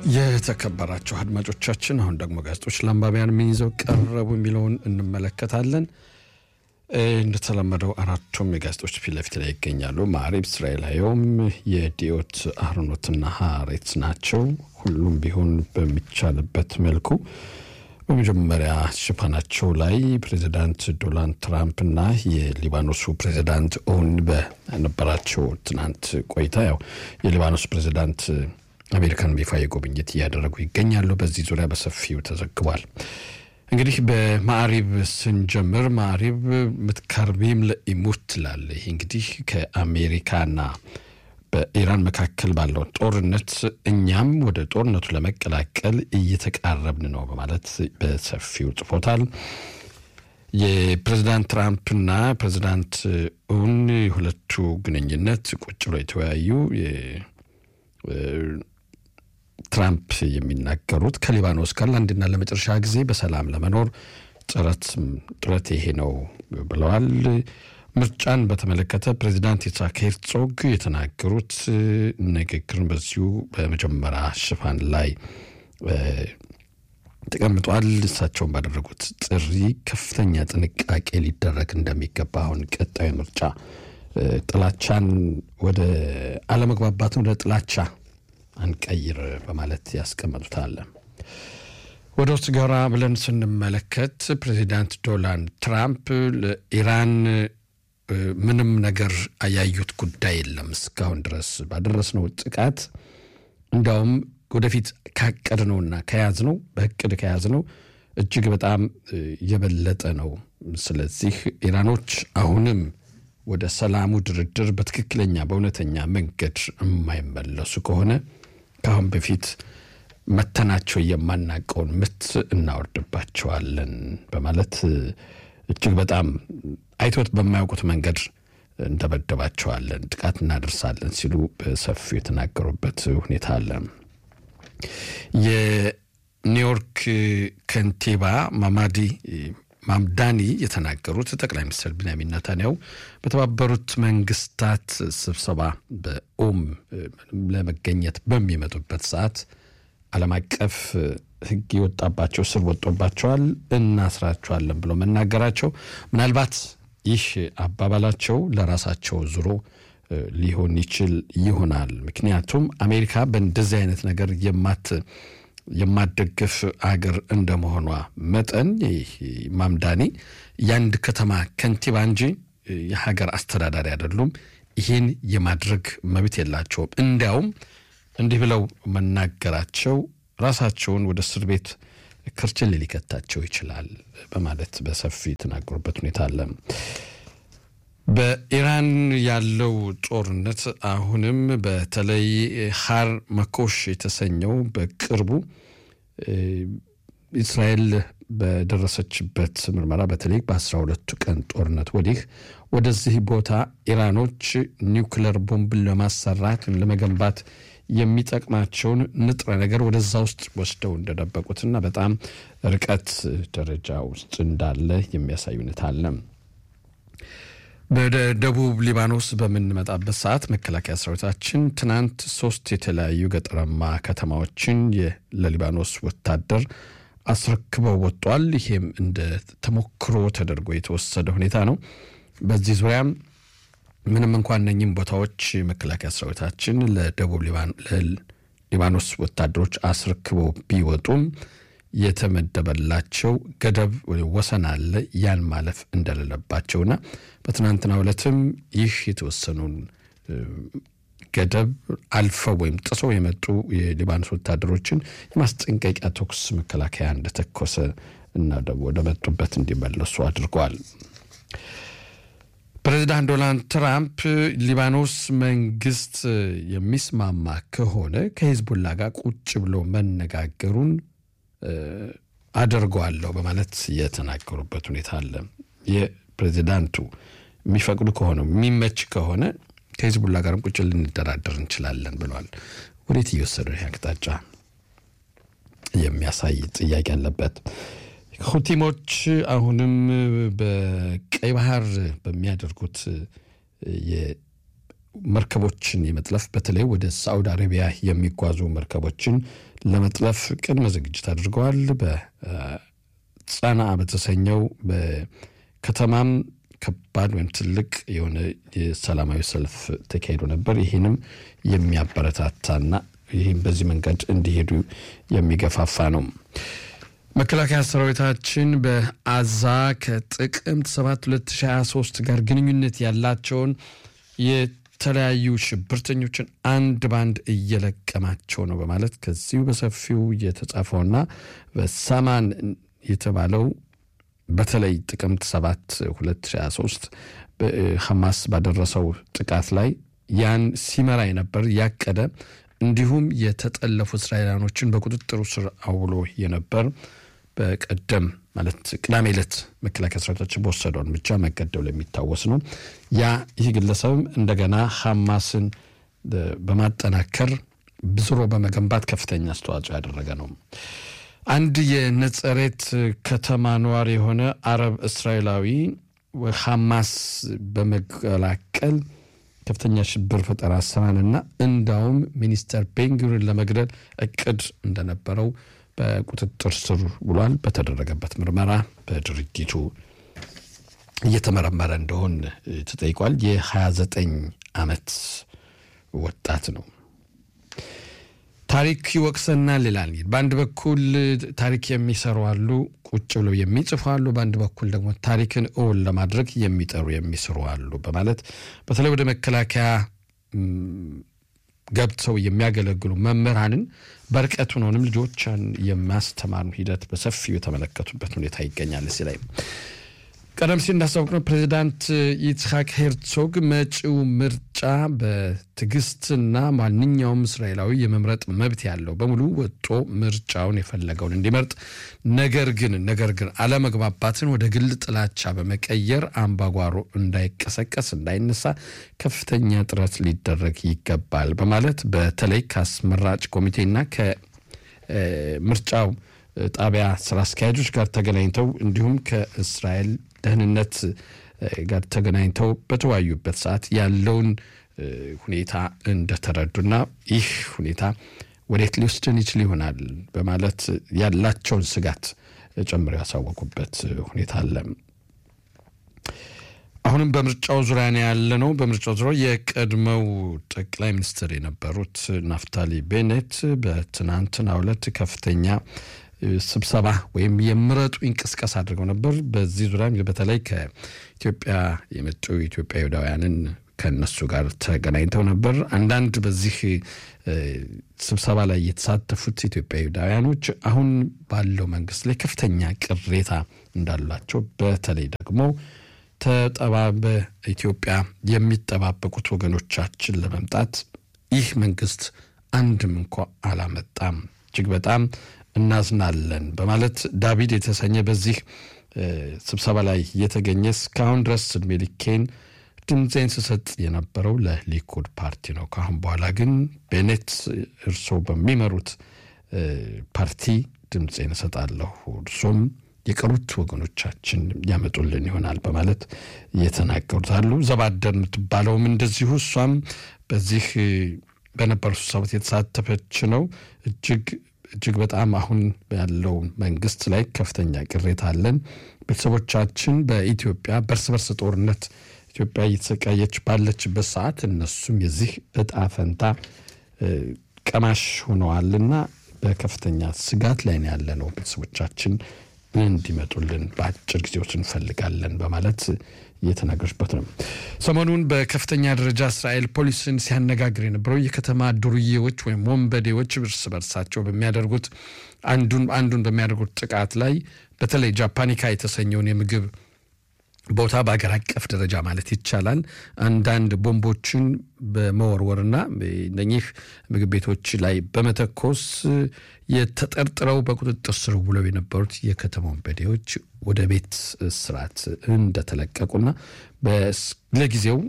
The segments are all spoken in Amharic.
የተከበራቸው አድማጮቻችን አሁን ደግሞ ጋዜጦች ለአንባቢያን ምን ይዘው ቀረቡ የሚለውን እንመለከታለን። እንደተለመደው አራቱም የጋዜጦች ፊት ለፊት ላይ ይገኛሉ። ማዕሪብ፣ እስራኤላዊውም፣ የዲዮት አህሮኖትና ሀሬት ናቸው። ሁሉም ቢሆን በሚቻልበት መልኩ በመጀመሪያ ሽፋናቸው ላይ ፕሬዚዳንት ዶናልድ ትራምፕ እና የሊባኖሱ ፕሬዚዳንት ኦን በነበራቸው ትናንት ቆይታ ያው የሊባኖስ ፕሬዚዳንት አሜሪካን ይፋ ጉብኝት እያደረጉ ይገኛሉ። በዚህ ዙሪያ በሰፊው ተዘግቧል። እንግዲህ በማዕሪብ ስንጀምር ማዕሪብ ምትከርቢም ለኢሙት ትላለ። ይህ እንግዲህ ከአሜሪካና በኢራን መካከል ባለው ጦርነት እኛም ወደ ጦርነቱ ለመቀላቀል እየተቃረብን ነው በማለት በሰፊው ጽፎታል። የፕሬዚዳንት ትራምፕና ፕሬዚዳንት ኡን የሁለቱ ግንኙነት ቁጭ ብሎ የተወያዩ ትራምፕ የሚናገሩት ከሊባኖስ ጋር ለአንድና ለመጨረሻ ጊዜ በሰላም ለመኖር ጥረት ጥረት ይሄ ነው ብለዋል። ምርጫን በተመለከተ ፕሬዚዳንት ይስሐቅ ሄርዞግ የተናገሩት ንግግርን በዚሁ በመጀመሪያ ሽፋን ላይ ተቀምጧል። እሳቸውን ባደረጉት ጥሪ ከፍተኛ ጥንቃቄ ሊደረግ እንደሚገባ አሁን ቀጣዩ ምርጫ ጥላቻን ወደ አለመግባባትን ወደ ጥላቻ አንቀይር በማለት ያስቀመጡታል። ወደ ውስጥ ገራ ብለን ስንመለከት ፕሬዚዳንት ዶናልድ ትራምፕ ለኢራን ምንም ነገር ያዩት ጉዳይ የለም እስካሁን ድረስ ባደረስነው ጥቃት እንዲያውም ወደፊት ካቀድነውና ከያዝነው በእቅድ ከያዝነው እጅግ በጣም የበለጠ ነው። ስለዚህ ኢራኖች አሁንም ወደ ሰላሙ ድርድር በትክክለኛ በእውነተኛ መንገድ የማይመለሱ ከሆነ ከአሁን በፊት መተናቸው የማናቀውን ምት እናወርድባቸዋለን በማለት እጅግ በጣም አይቶት በማያውቁት መንገድ እንደበደባቸዋለን፣ ጥቃት እናደርሳለን ሲሉ በሰፊው የተናገሩበት ሁኔታ አለ። የኒውዮርክ ከንቲባ ማማዲ ማምዳኒ የተናገሩት ጠቅላይ ሚኒስትር ቢንያሚን ነታንያሁ በተባበሩት መንግስታት ስብሰባ በኦም ለመገኘት በሚመጡበት ሰዓት ዓለም አቀፍ ሕግ የወጣባቸው ስር ወጦባቸዋል፣ እናስራቸዋለን ብሎ መናገራቸው ምናልባት ይህ አባባላቸው ለራሳቸው ዙሮ ሊሆን ይችል ይሆናል። ምክንያቱም አሜሪካ በእንደዚህ አይነት ነገር የማት የማደግፍ አገር እንደመሆኗ መጠን ማምዳኒ የአንድ ከተማ ከንቲባ እንጂ የሀገር አስተዳዳሪ አይደሉም። ይህን የማድረግ መብት የላቸውም። እንዲያውም እንዲህ ብለው መናገራቸው ራሳቸውን ወደ እስር ቤት ክርችል ሊከታቸው ይችላል በማለት በሰፊ የተናገሩበት ሁኔታ አለ። በኢራን ያለው ጦርነት አሁንም በተለይ ሀር መኮሽ የተሰኘው በቅርቡ እስራኤል በደረሰችበት ምርመራ በተለይ በአስራ ሁለቱ ቀን ጦርነት ወዲህ ወደዚህ ቦታ ኢራኖች ኒውክለር ቦምብን ለማሰራት ለመገንባት የሚጠቅማቸውን ንጥረ ነገር ወደዛ ውስጥ ወስደው እንደደበቁትና በጣም ርቀት ደረጃ ውስጥ እንዳለ የሚያሳይ ሁኔታ አለ። ወደ ደቡብ ሊባኖስ በምንመጣበት ሰዓት መከላከያ ሰራዊታችን ትናንት ሶስት የተለያዩ ገጠራማ ከተማዎችን ለሊባኖስ ወታደር አስረክበው ወጥቷል። ይሄም እንደ ተሞክሮ ተደርጎ የተወሰደ ሁኔታ ነው። በዚህ ዙሪያም ምንም እንኳን እነኝም ቦታዎች መከላከያ ሰራዊታችን ለደቡብ ሊባኖስ ወታደሮች አስረክበው ቢወጡም የተመደበላቸው ገደብ ወሰን አለ። ያን ማለፍ እንደሌለባቸውና በትናንትናው ዕለትም ይህ የተወሰኑን ገደብ አልፈው ወይም ጥሰው የመጡ የሊባኖስ ወታደሮችን የማስጠንቀቂያ ተኩስ መከላከያ እንደተኮሰ እና ወደ መጡበት እንዲመለሱ አድርጓል። ፕሬዚዳንት ዶናልድ ትራምፕ ሊባኖስ መንግስት የሚስማማ ከሆነ ከሂዝቡላ ጋር ቁጭ ብሎ መነጋገሩን አደርገዋለሁ በማለት የተናገሩበት ሁኔታ አለ። የፕሬዚዳንቱ የሚፈቅዱ ከሆነ የሚመች ከሆነ ከሂዝቡላ ጋርም ቁጭ ልንደራደር እንችላለን ብለዋል። ወዴት እየወሰደ ይህ አቅጣጫ የሚያሳይ ጥያቄ አለበት። ሁቲሞች አሁንም በቀይ ባህር በሚያደርጉት መርከቦችን የመጥለፍ በተለይ ወደ ሳዑዲ አረቢያ የሚጓዙ መርከቦችን ለመጥለፍ ቅድመ ዝግጅት አድርገዋል። በጸና በተሰኘው በከተማም ከባድ ወይም ትልቅ የሆነ የሰላማዊ ሰልፍ ተካሂዶ ነበር። ይህንም የሚያበረታታና ይህም በዚህ መንገድ እንዲሄዱ የሚገፋፋ ነው። መከላከያ ሰራዊታችን በአዛ ከጥቅምት 7 2023 ጋር ግንኙነት ያላቸውን የተለያዩ ሽብርተኞችን አንድ ባንድ እየለቀማቸው ነው በማለት ከዚሁ በሰፊው የተጻፈውና በሳማን የተባለው በተለይ ጥቅምት 7 2023 ሐማስ ባደረሰው ጥቃት ላይ ያን ሲመራ የነበር ያቀደ እንዲሁም የተጠለፉ እስራኤላኖችን በቁጥጥሩ ስር አውሎ የነበር በቀደም ማለት ቅዳሜ ዕለት መከላከያ ሰራዊታችን በወሰደው እርምጃ መገደሉ የሚታወስ ነው። ያ ይህ ግለሰብም እንደገና ሐማስን በማጠናከር ብዝሮ በመገንባት ከፍተኛ አስተዋጽኦ ያደረገ ነው። አንድ የነጸሬት ከተማ ነዋሪ የሆነ አረብ እስራኤላዊ ሐማስ በመቀላቀል ከፍተኛ ሽብር ፈጠራ ስራንና እንዳውም ሚኒስተር ቤንጉሪን ለመግደል እቅድ እንደነበረው በቁጥጥር ስር ውሏል። በተደረገበት ምርመራ በድርጊቱ እየተመረመረ እንደሆን ተጠይቋል። የ29 ዓመት ወጣት ነው። ታሪክ ይወቅሰናል ይላል። በአንድ በኩል ታሪክ የሚሰሩ አሉ፣ ቁጭ ብለው የሚጽፉ አሉ። በአንድ በኩል ደግሞ ታሪክን እውን ለማድረግ የሚጠሩ የሚስሩ አሉ በማለት በተለይ ወደ መከላከያ ገብተው የሚያገለግሉ መምህራንን በርቀት ሆነውንም ልጆችን የማስተማሩ ሂደት በሰፊው የተመለከቱበት ሁኔታ ይገኛል። እዚህ ላይ ቀደም ሲል እንዳስታወቅነው ፕሬዚዳንት ይስሐቅ ሄርዞግ መጪው ምርጫ በትዕግስትና ማንኛውም እስራኤላዊ የመምረጥ መብት ያለው በሙሉ ወጦ ምርጫውን የፈለገውን እንዲመርጥ፣ ነገር ግን ነገር ግን አለመግባባትን ወደ ግል ጥላቻ በመቀየር አምባጓሮ እንዳይቀሰቀስ እንዳይነሳ ከፍተኛ ጥረት ሊደረግ ይገባል በማለት በተለይ ከአስመራጭ ኮሚቴና ከምርጫው ጣቢያ ስራ አስኪያጆች ጋር ተገናኝተው እንዲሁም ከእስራኤል ደህንነት ጋር ተገናኝተው በተወያዩበት ሰዓት ያለውን ሁኔታ እንደተረዱና ይህ ሁኔታ ወዴት ሊወስድን ይችል ይሆናል በማለት ያላቸውን ስጋት ጨምረው ያሳወቁበት ሁኔታ አለ። አሁንም በምርጫው ዙሪያ ነው ያለ ነው። በምርጫው ዙሪያ የቀድሞው ጠቅላይ ሚኒስትር የነበሩት ናፍታሊ ቤኔት በትናንትናው ዕለት ከፍተኛ ስብሰባ ወይም የምረጡ እንቅስቃሴ አድርገው ነበር። በዚህ ዙሪያ በተለይ ከኢትዮጵያ የመጡ ኢትዮጵያ ይሁዳውያንን ከእነሱ ጋር ተገናኝተው ነበር። አንዳንድ በዚህ ስብሰባ ላይ የተሳተፉት ኢትዮጵያ ይሁዳውያኖች አሁን ባለው መንግስት ላይ ከፍተኛ ቅሬታ እንዳላቸው በተለይ ደግሞ ተጠባ በኢትዮጵያ የሚጠባበቁት ወገኖቻችን ለመምጣት ይህ መንግስት አንድም እንኳ አላመጣም፣ እጅግ በጣም እናዝናለን በማለት ዳቪድ የተሰኘ በዚህ ስብሰባ ላይ የተገኘ እስካሁን ድረስ እድሜ ልኬን ድምፄን ስሰጥ የነበረው ለሊኩድ ፓርቲ ነው። ከአሁን በኋላ ግን ቤኔት እርስዎ በሚመሩት ፓርቲ ድምፄን እሰጣለሁ፣ እርሶም የቀሩት ወገኖቻችን ያመጡልን ይሆናል በማለት እየተናገሩት አሉ። ዘባደር የምትባለውም እንደዚሁ እሷም በዚህ በነበሩ ስብሰባት የተሳተፈች ነው። እጅግ እጅግ በጣም አሁን ያለው መንግስት ላይ ከፍተኛ ቅሬታ አለን። ቤተሰቦቻችን በኢትዮጵያ በእርስ በርስ ጦርነት ኢትዮጵያ እየተሰቃየች ባለችበት ሰዓት እነሱም የዚህ እጣ ፈንታ ቀማሽ ሆነዋልና በከፍተኛ ስጋት ላይ ነው ያለ ነው። ቤተሰቦቻችን እንዲመጡልን በአጭር ጊዜ ውስጥ እንፈልጋለን በማለት እየተናገሩበት ነው። ሰሞኑን በከፍተኛ ደረጃ እስራኤል ፖሊስን ሲያነጋግር የነበረው የከተማ ዱርዬዎች ወይም ወንበዴዎች እርስ በርሳቸው በሚያደርጉት አንዱን አንዱን በሚያደርጉት ጥቃት ላይ በተለይ ጃፓኒካ የተሰኘውን የምግብ ቦታ በሀገር አቀፍ ደረጃ ማለት ይቻላል አንዳንድ ቦምቦችን በመወርወርና እነኚህ ምግብ ቤቶች ላይ በመተኮስ የተጠርጥረው በቁጥጥር ስር ውለው የነበሩት የከተማ ወንበዴዎች ወደ ቤት ስርዓት እንደተለቀቁና ለጊዜው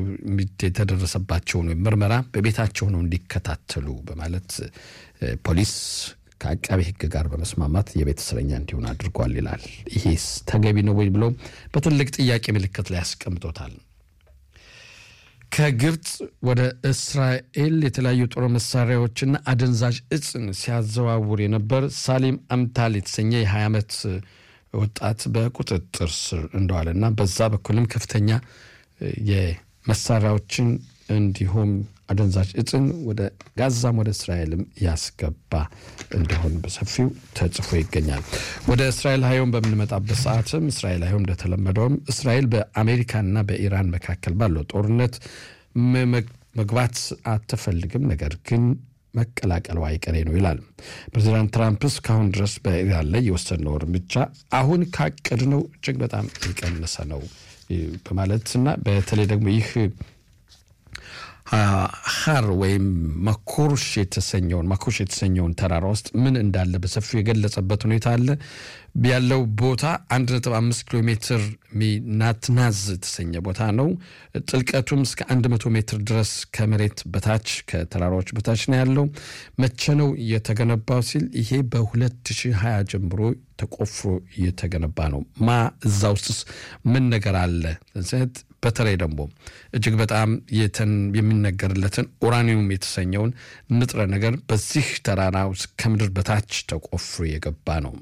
የተደረሰባቸውን ምርመራ በቤታቸው ነው እንዲከታተሉ በማለት ፖሊስ ከአቃቤ ሕግ ጋር በመስማማት የቤት እስረኛ እንዲሆን አድርጓል ይላል። ይሄስ ተገቢ ነው ወይ ብለው በትልቅ ጥያቄ ምልክት ላይ ያስቀምጦታል። ከግብፅ ወደ እስራኤል የተለያዩ ጦር መሳሪያዎችና አደንዛዥ እጽን ሲያዘዋውር የነበር ሳሊም አምታል የተሰኘ የ20 ዓመት ወጣት በቁጥጥር ስር እንደዋለና በዛ በኩልም ከፍተኛ የመሳሪያዎችን እንዲሁም አደንዛዥ እጽን ወደ ጋዛም ወደ እስራኤልም ያስገባ እንደሆን በሰፊው ተጽፎ ይገኛል። ወደ እስራኤል ሀዮም በምንመጣበት ሰዓትም እስራኤል ሀዮም እንደተለመደውም እስራኤል በአሜሪካና በኢራን መካከል ባለው ጦርነት መግባት አትፈልግም፣ ነገር ግን መቀላቀሉ አይቀሬ ነው ይላል። ፕሬዚዳንት ትራምፕ እስካሁን ድረስ በኢራን ላይ የወሰድነው እርምጃ አሁን ካቀድነው እጅግ በጣም የቀነሰ ነው በማለትና በተለይ ደግሞ ይህ ሀር ወይም ማኮርሽ የተሰኘውን ማኮርሽ የተሰኘውን ተራራ ውስጥ ምን እንዳለ በሰፊው የገለጸበት ሁኔታ አለ። ያለው ቦታ አንድ ነጥብ አምስት ኪሎ ሜትር ናትናዝ የተሰኘ ቦታ ነው። ጥልቀቱም እስከ አንድ መቶ ሜትር ድረስ ከመሬት በታች ከተራራዎች በታች ነው ያለው። መቼ ነው የተገነባው ሲል ይሄ በ2020 ጀምሮ ተቆፍሮ እየተገነባ ነው። ማ እዛ ውስጥስ ምን ነገር አለ? በተለይ ደግሞ እጅግ በጣም የሚነገርለትን ኡራኒየም የተሰኘውን ንጥረ ነገር በዚህ ተራራ ውስጥ ከምድር በታች ተቆፍሮ የገባ ነው።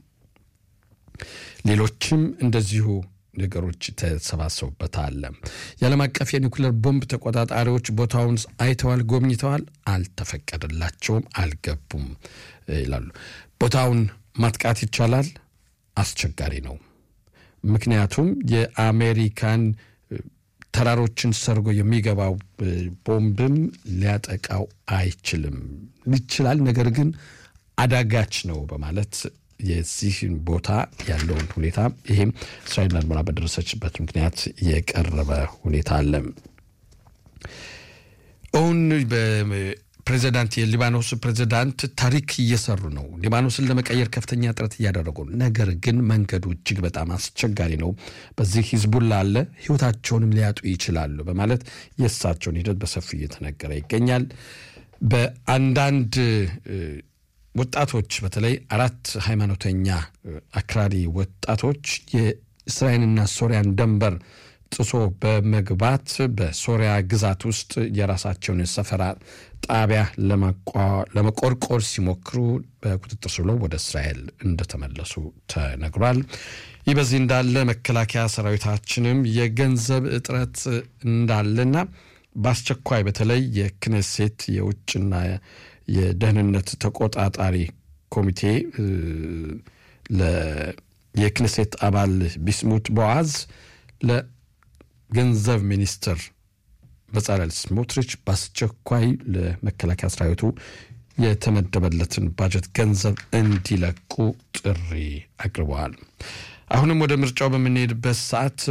ሌሎችም እንደዚሁ ነገሮች ተሰባሰቡበታል። የዓለም አቀፍ የኒውክሌር ቦምብ ተቆጣጣሪዎች ቦታውን አይተዋል፣ ጎብኝተዋል፣ አልተፈቀደላቸውም፣ አልገቡም ይላሉ። ቦታውን ማጥቃት ይቻላል፣ አስቸጋሪ ነው። ምክንያቱም የአሜሪካን ተራሮችን ሰርጎ የሚገባው ቦምብም ሊያጠቃው አይችልም። ይችላል፣ ነገር ግን አዳጋች ነው በማለት የዚህን ቦታ ያለውን ሁኔታ ይህም እስራኤል አልሞና በደረሰችበት ምክንያት የቀረበ ሁኔታ አለ። አሁን ፕሬዚዳንት የሊባኖስ ፕሬዚዳንት ታሪክ እየሰሩ ነው። ሊባኖስን ለመቀየር ከፍተኛ ጥረት እያደረጉ ነው። ነገር ግን መንገዱ እጅግ በጣም አስቸጋሪ ነው። በዚህ ሂዝቡላ አለ፣ ህይወታቸውንም ሊያጡ ይችላሉ በማለት የእሳቸውን ሂደት በሰፊው እየተነገረ ይገኛል። በአንዳንድ ወጣቶች በተለይ አራት ሃይማኖተኛ አክራሪ ወጣቶች የእስራኤልና ሶሪያን ደንበር ጥሶ በመግባት በሶሪያ ግዛት ውስጥ የራሳቸውን ሰፈራ ጣቢያ ለመቆርቆር ሲሞክሩ በቁጥጥር ስር ውለው ወደ እስራኤል እንደተመለሱ ተነግሯል። ይህ በዚህ እንዳለ መከላከያ ሰራዊታችንም የገንዘብ እጥረት እንዳለና በአስቸኳይ በተለይ የክኔሴት የውጭና የደህንነት ተቆጣጣሪ ኮሚቴ የክኔሴት አባል ቢስሙት ቦዓዝ ለገንዘብ ሚኒስትር በጻለል ስሞትሪች በአስቸኳይ ለመከላከያ ሰራዊቱ የተመደበለትን ባጀት ገንዘብ እንዲለቁ ጥሪ አቅርበዋል። አሁንም ወደ ምርጫው በምንሄድበት ሰዓት